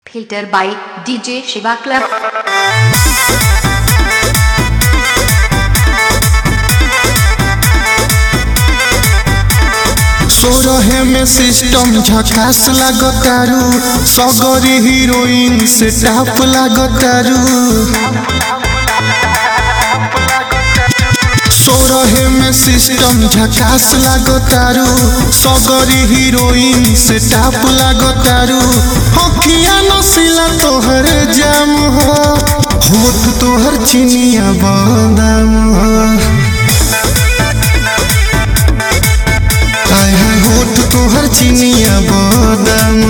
Filter by DJ Shiva Club. सोरहे में system झकास लागतारू सगरी हीरोइन से टाप लागतारू सोरहे में सिस्टम झकास लागतारू सगरी हीरोइन से टाप लागतारू हकिया नसीला तोहर जाम हो होठ तोहर चिनिया बादाम हो आय हाय होठ तोहर चिनिया बादाम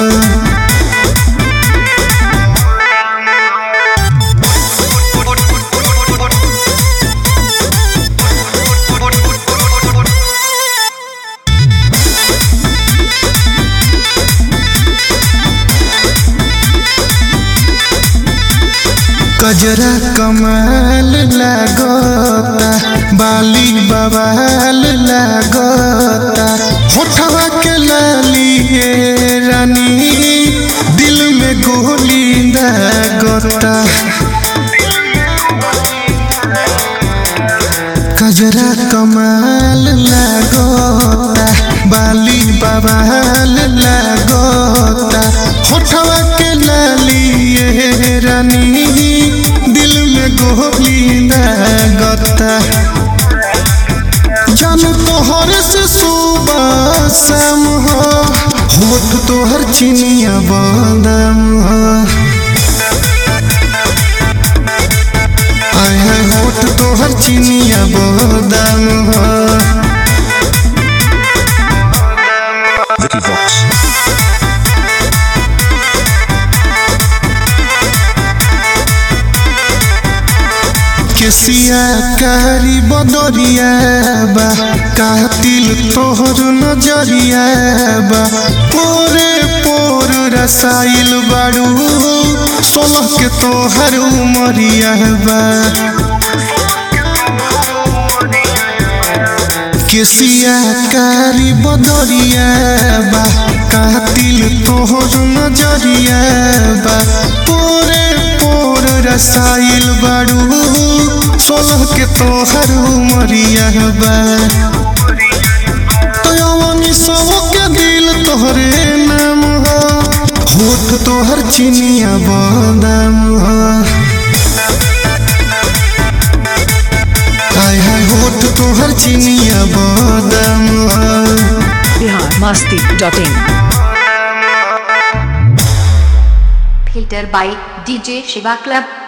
कजरा कमाल लागता बाली बवाल लागता होठवा के लाली ये रानी दिल में गोली लागता कजरा कमाल लागता बाली बवाल लागता होठवा के लाली ये रानी दिल में गोली लागता जानू तोहर से सुबह शाम हो होठ तोहर चिनिया बादाम हो आय हाय होठ तोहर चिनिया बादाम हो Vicky Vox. केसिया कारी बदरिया बा कातिल तोहर नजरिया बा पोरे पोर रसाइल बाड़ू सोलह के तोहर उमरिया बा केसिया कारी बदरिया बा कातिल तोहर नजरिया बा पोरे पोर रसाइल बाड़ू सोलह के तोहर उमरिया बा तयवनी सब के दिल तोहरे नाम हो होठ तोहर चिनिया बादाम हो हाय हाय होठ तोहर चिनिया बादाम हो biharmasti.in Filter by DJ Shiva Club.